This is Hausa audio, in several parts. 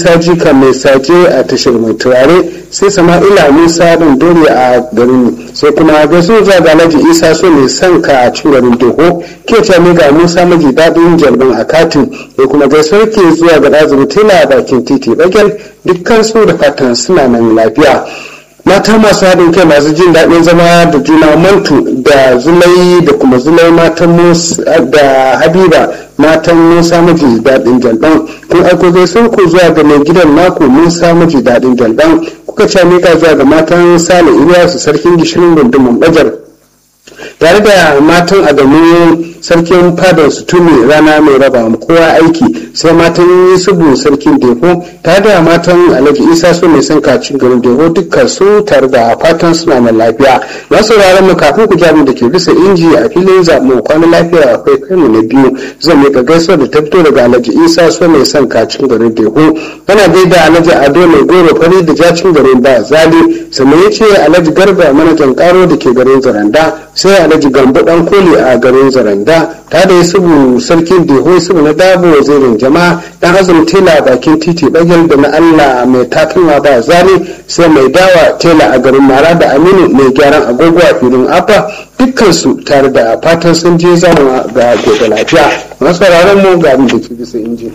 jika mai saje a tashar mai turare sai sama'ila musa ɗin dore a garin sai kuma gaisu zuwa ga alhaji isa so mai son ka a cikin garin doho ke ce ga musa maji daɗin jalbin a katin sai kuma gaisuwar ke zuwa ga ɗazumi tela a bakin titi bagel dukkan su da fatan suna nan lafiya mata masu haɗin kai masu jin daɗin zama da juna mantu da zulai da kuma zulai matan da habiba matan musa maji daɗin jalban kun aiko gaisuwar ku zuwa ga mai gidan naku musa maji daɗin jalban kuka ce mika zuwa ga matan sale iliyasu sarkin gishirin gundumin bajar tare da matan adamu sarkin fadar su tuni rana mai raba kowa aiki sai matan yusufu sarkin deho tare da matan alhaji isa su mai son kacin garin deho dukkan su tare da fatan suna na lafiya na sauraron mu kafin ku jami da ke bisa inji a filin zaɓen kwanan lafiya akwai kano na biyu zan miƙa gaisuwa da ta fito daga alhaji isa su mai son kacin garin deho ana gaida alhaji ado mai goro fari da jacin garin ba zali sannan ya ce alhaji garba manajan karo da ke garin zaranda sai alhaji gambo dan koli a garin zaranda ta da subu sarkin deho subu na dabo wazirin jama'a dan azum tela bakin titi bagel da na allah mai takalma ba zali sai mai dawa tela a garin mara da aminu mai gyaran agogo a filin afa dukkansu tare da fatan sun je zama ga gobe lafiya masu mu ga abin da ke bisa inji.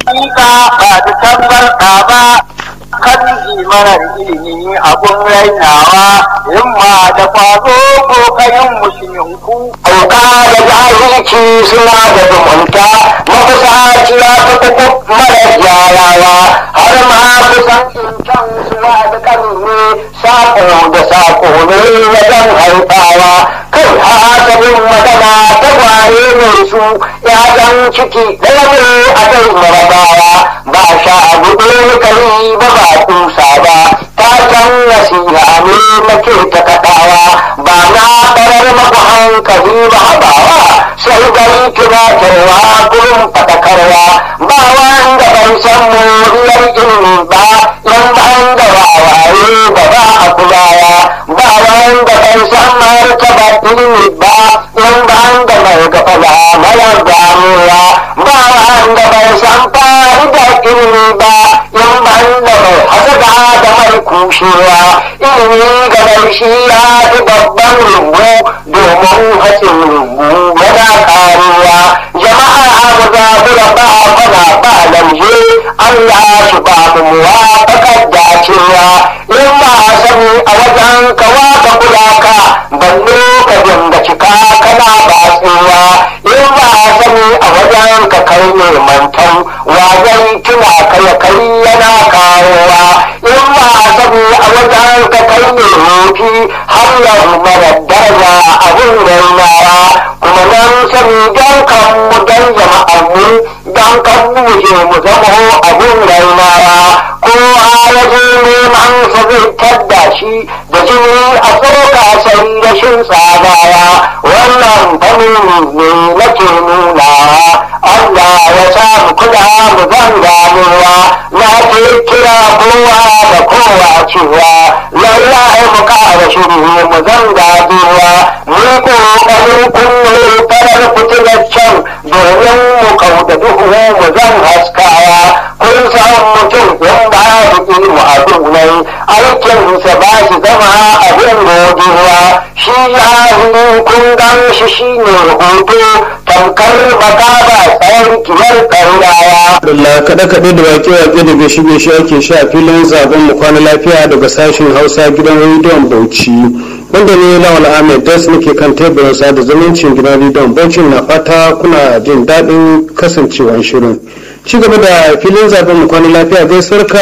kan marar ilimi abun rainawa himma da kwazo kokarin musulminku auka da jahilci suna da zumunta makusaci ya fi kuku marar yarawa har ma kusancin can suna da kanne sako da sako ne wajen haifawa kai hasabin magana ta kwaye mai su ya ciki ɗaya ne a kai marabawa ba sha gudu kari ba ba kusa ba ta san nasiha ne nake ta kaɗawa ba na ɓarar maku hankali ba haɓawa sai dai tunatarwa gurin faɗakarwa ba wanda bai san moriyar ilimi ba yan ban da wawaye da ba a kulawa ba wanda bai san martaba ilimi ba yan ban da mai gafala mayar damuwa ba wanda bai san fa'idar ilimi ba yan ban da mai hasada da mai kushewa ilimi ga mai shi ya fi babban rumbu domin hatsin rumbu yana karuwa jama'a abu za ku da ba fana ba lamje Allah shi ba mu muwafaqar dacewa in ba sani a wajen kawa ka kula ka balle ka dinga cika kana batsewa in ba sani a wajen ka kai ne mantan wajen tuna ka ya kai yana kawowa in ba sani a wajen ka kai ne hofi har yau mara daraja abin rainawa kuma nan sani don kan mu don jama'ar mu don kan mu je mu zama abin rainawa kowa ya je neman sa zai tadda shi da jini a tsoka sai rashin tsadawa wannan fanni ne nake nunawa Allah ya sa mu kula mu zan ganewa na ke kira kowa da kowa cewa lallai mu kara shiri mu zan ganewa mu kokarin kunne farar fitilar can domin mu kauda duhu mu zan haskawa kun san mutum in ba da ilmu a dunai aikinsa ba shi zama abin gogewa shi jahili kun gan shi shi ne hoto tamkar baka ba tsayar kimar ƙaurawa. Allah kaɗe-kaɗe da wake-wake da gaishe-gaishe ake sha a filin zaben mu kwana lafiya daga sashen Hausa gidan rediyon Bauchi. Wanda ne Lawal Ahmed Das nake kan teburin sada zumuncin gidan rediyon Bauchi na fata kuna jin daɗin kasancewar shirin. Ci gaba da filin zaben mu kwana lafiya gaisuwar ka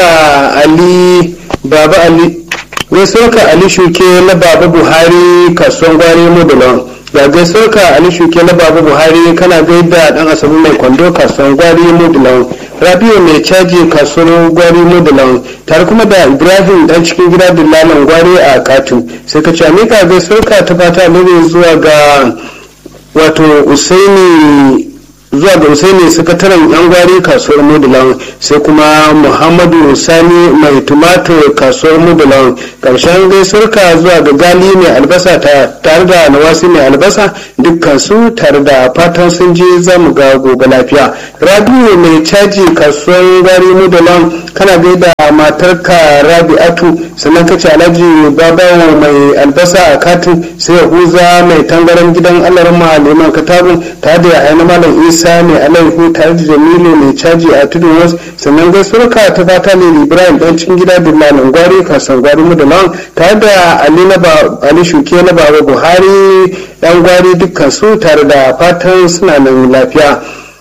Ali Baba Ali gaisuwar ka Ali Shuke na Baba Buhari kasuwan gwari Modulon. ga gaisuwar ka Ali Shuke na Baba Buhari kana gaida dan asabu mai kwando kasuwan gwari Modulon. Rabiu mai caji kasuwar gwari Modulon tare kuma da Ibrahim dan cikin gida dillalan gwari a Katun. Sai ka ce mika gaisuwar ka ta fata ne zuwa ga wato Usaini zuwa ga Usaini sakataren yan gwari kasuwar Mudulan sai kuma Muhammadu Sani mai tumatur kasuwar Mudulan karshen gaisuwarka zuwa ga Gali mai albasa tare da Nawasi mai albasa dukkan su tare da fatan sun je zamu ga gobe lafiya. Rabiu mai caji kasuwar gwari Mudulan kana gaida matarka rabi'atu sannan ka ce alhaji babawo mai albasa a katin sai yahuza mai tangaran gidan alarma liman katabu tare da yahaya malam isa mai alaihu tare da jamilu mai caji a tudun wasu sannan gaisuwarka ta fata ne ibrahim dan cikin gida dillalin gwari kasan gwari mudalawan tare da ali na ali shuke na baba buhari yan gwari dukkan su tare da fatan suna nan lafiya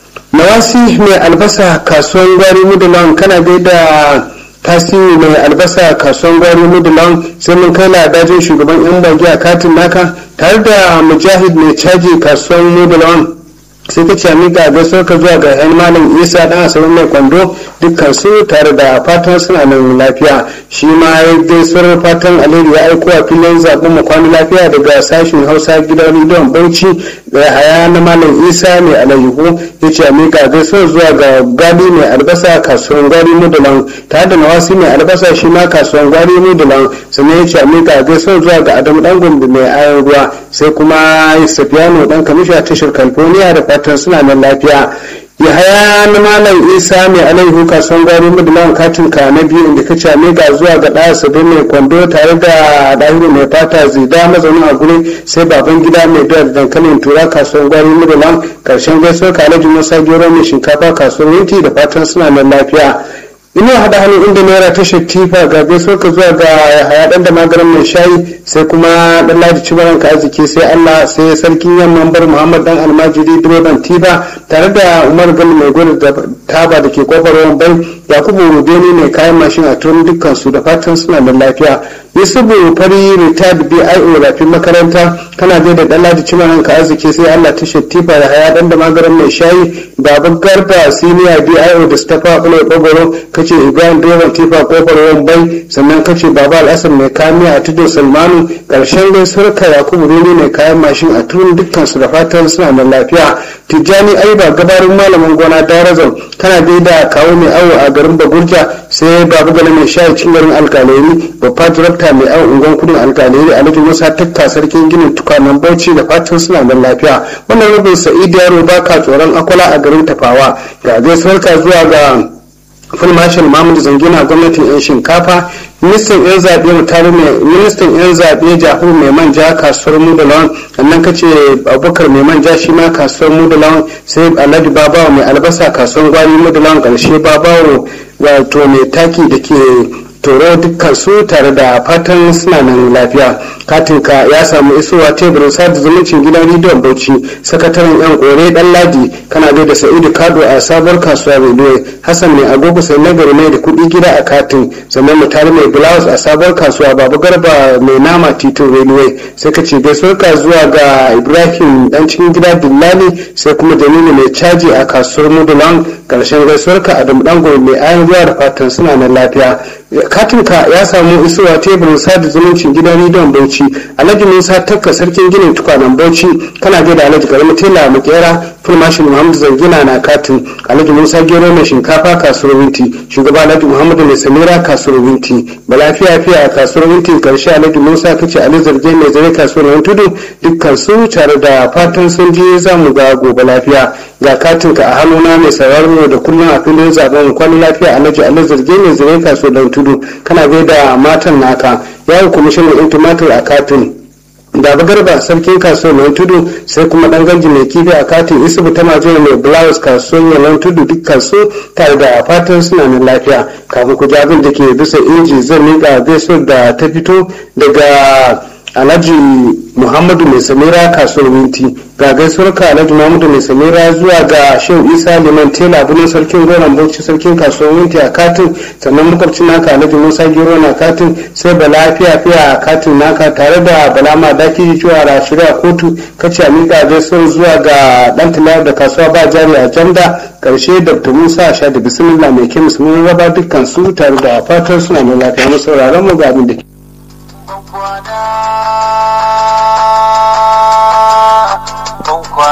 nawasi mai albasa kasuwan gwari mudalawan kana gaida tasiri mai albasa kasuwan gwari mudulan sai mun kai ladajin shugaban yan bagi a katin naka tare da mujahid mai caji kasuwan mudulan sai ka ce miƙa gaisuwar ka zuwa ga yan malam isa dan asabar mai kwando dukkan su tare da fatan suna nan lafiya shi ma ya gaisuwar fatan alheri ya aiko a filin zaɓen mu kwana lafiya daga sashen hausa gidan rediyon bauchi da haya na malam isa mai alayyahu ya ce miƙa gaisuwar zuwa ga gadi mai albasa kasuwan gwari mudulan tare da nawasi mai albasa shi ma kasuwan gwari mudulan sannan ya ce miƙa gaisuwar zuwa ga adamu dan gombe mai ayon ruwa sai kuma safiyano dan kamisha tashar california da fatan suna nan lafiya yahaya na malam isa mai alaihu kasuwan gwari mudulan katin ka na biyu inda ka came ga zuwa ga ɗaya sabi mai kwando tare da ɗahiru mai fata zida mazaunin a guri sai baban gida mai da dankalin tura kasuwan gwari mudulan karshen gaisuwar kalaji musa gero mai shinkafa kasuwan yanki da fatan suna nan lafiya ina hada hannu inda naira ta tifa ga gaisuwar ka zuwa ga haya dan da magaran mai shayi sai kuma dan ladi cibaran ka arziki sai Allah sai sarkin yamman bar Muhammad dan almajiri direban tiba tare da Umar Bello mai gwada da taba da ke kofar wambai Yakubu Rubeni mai kayan mashin a turin dukkan su da fatan suna da lafiya Yusufu fari retired BIO rafin makaranta kana je da dan ladi cibaran ka arziki sai Allah ta tifa da haya dan da magaran mai shayi baban garba senior BIO da Stafa Bula Bagoro kace ibrahim direban tifa kofar wambai sannan kace baba al'asar mai kamiya a tudun salmanu karshen gaisuwar ka yakubu rere mai kayan mashin a turun dukkan su da fatan suna da lafiya tijjani aiba gabarin malamin gona darazan kana da kawo mai awo a garin bagurja sai babu gana mai shayi cin garin alkaleri babba direkta mai awo ungon kudin alkaleri alhaji musa takka sarkin ginin tukwanen bauchi da fatan suna da lafiya wannan rubin sa'id yaro baka tsoron akwala a garin tafawa ga gaisuwar ka zuwa ga full marshal mahmud zangina gwamnatin yan shinkafa ministan yan zaɓe mutane mai ministan yan zaɓe jafar mai manja kasuwar mudalawan sannan ka ce abubakar mai manja shi ma kasuwar mudalawan sai alhaji babawa mai albasa kasuwar gwari mudalawan ƙarshe babawa wato mai taki da ke toro dukkan su tare da fatan suna nan lafiya katinka ya samu isowa teburin sada zumuncin gidan rediyon bauchi sakataren yan kore dan ladi kana gai da sa'idu kado a sabuwar kasuwa rediyo hassan mai agogo sai nagari mai da kudi gida a katin sannan mutane mai blouse a sabuwar kasuwa babu garba mai nama titin rediyo sai ka ce gaisuwar ka zuwa ga ibrahim dan cikin gida dillali sai kuma jamilu mai caji a kasuwar mudulan karshen gaisuwar ka adamu dango mai ayan zuwa da fatan suna nan lafiya katinka ya samu isowa teburin sada zumuncin gidan rediyon bauchi alhaji musa takka sarkin ginin tukwanen bauchi kana da alhaji karami tela makera fulmashin muhammadu zangina na katin alhaji musa gero mai shinkafa kasuwar winti shugaba alhaji muhammadu mai samira kasuwar winti balafiya fiya a kasuwar winti karshe alhaji musa kace ali zarge mai zare kasuwar tudu dukkan su tare da fatan sun je za mu ga gobe lafiya ga katinka a hannuna mai sauraro da kullum a filin zaben kwanan lafiya alhaji ali zarge mai zare kasuwar tudu kana gaida matan naka yawon kwamishinan yan tumatir a katin da garba sarkin kasuwar mai tudu sai kuma dan ganji mai kifi a katin isubu ta majiyar mai blouse kasuwar yalan tudu dukkan su tare da fatan suna nan lafiya kafin ku abin da ke bisa inji zan miƙa gaisuwar da ta fito daga alhaji muhammadu mai samira kasuwar minti ga gaisuwar ka alhaji muhammadu mai samira zuwa ga shehu isa liman tela birnin sarkin goron bauchi sarkin kasuwar minti a katin sannan makwabcin naka alhaji musa gero na katin sai bala fiya fiya a katin naka tare da bala ma daki cewa da shirya kotu kace a miƙa gaisuwar zuwa ga dan tilayar da kasuwa ba jari a janda karshe dr musa sha da bismillah mai kemis mun raba dukkan su tare da fatan suna da lafiya mu sauraron mu ga abin da ke kwana